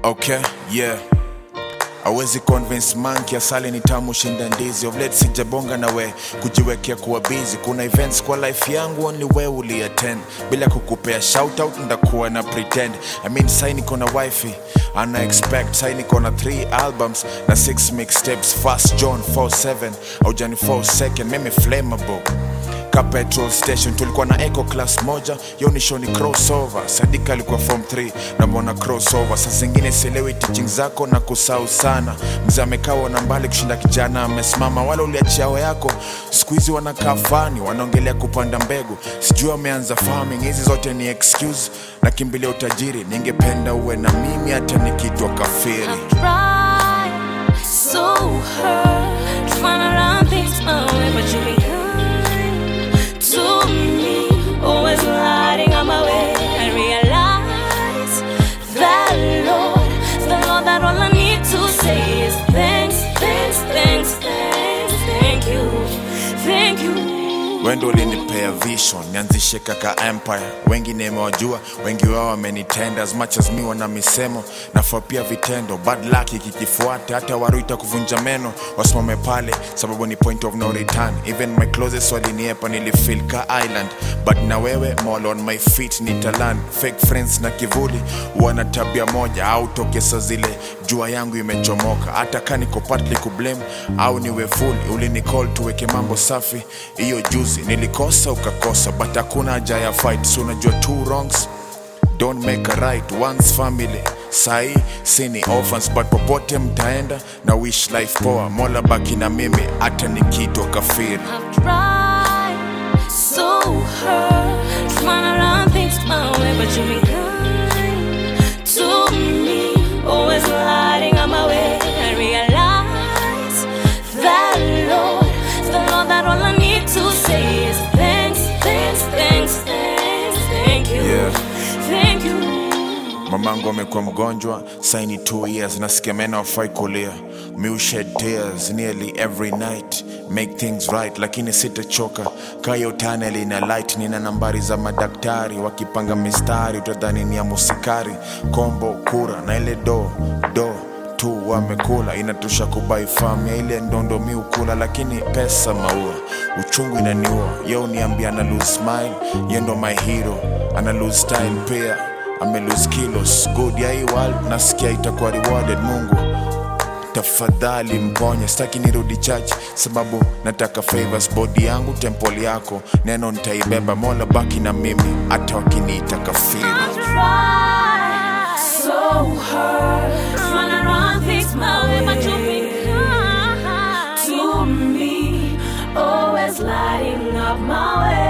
Okay, yeah. Awezi convince monkey asali ni tamu shinda ndizi of late sijabonga na we kujiwekea kuwa busy kuna events kwa life yangu only we uli attend bila kukupea shout out ndakuwa na pretend I mean sai niko na wifi ana expect sai niko na 3 albums na 6 mixtapes fast John 47 au Johnny 4 second mimi flammable ka petrol station tulikuwa na eco class moja yo ni show ni crossover sadika alikuwa form 3 na mbona crossover saa zingine sielewi teaching zako na kusau sana mzee amekawa na mbali kushinda kijana amesimama wala uliachiao yako siku hizi wanakaa fani wanaongelea kupanda mbegu sijui wameanza farming hizi zote ni excuse na kimbilia utajiri ningependa uwe na mimi hata nikitwa kafiri Try so hard trying to run things my way, but you be kind to me, always lighting on my way. I realize that Lord, the Lord, that all I need to say is thanks, thanks, thanks, thanks, thank you, thank you. wendo ulinipea vision nianzishe kaka empire wengi nimewajua wengi wao wamenitenda as much as mi wana misemo nafaa pia vitendo bad luck ikikifuata hata waruita kuvunja meno wasimame pale sababu ni point of no return even my closest waliniepa nilifeel ka island but na wewe mall on my feet nitaland fake friends na kivuli wana tabia moja au tokesa zile jua yangu imechomoka hata ka niko partly kublame au niwe full ulinicall tuweke mambo safi hiyo juzi nilikosa ukakosa but hakuna haja ya fight so unajua two wrongs don't make a right once family sahi sini orphans but popote mtaenda na wish life poa mola baki na mimi hata nikitwa kafiri I've tried so hard trying to run things my way, but you be kind to me, always lighting on my way. I realize that Lord, the Lord, that all I need to say is thanks, thanks, thanks, thanks, thank you, Yeah. thank you. mamangu amekuwa mgonjwa saini 2 years nasikia meno afai kulia mi shed tears nearly every night make things right lakini sitachoka kayo tunnel ina light nina nambari za madaktari wakipanga mistari utadhani ni ya musikari kombo kura na ile do do tu wamekula inatosha kubai fam ya ile ndondo mi ukula lakini pesa maua uchungu inaniua ye uniambia ana lose smile ye ndo my hero ana lose style pia ame lose kilos good ya hii world nasikia itakuwa rewarded mungu tafadhali mponye sitaki nirudi church sababu nataka favors body yangu temple yako neno nitaibeba mola baki na mimi hata wakiniita kafiri I've tried so hard trying to run things my way, but you've been kind to me, always lighting up my way.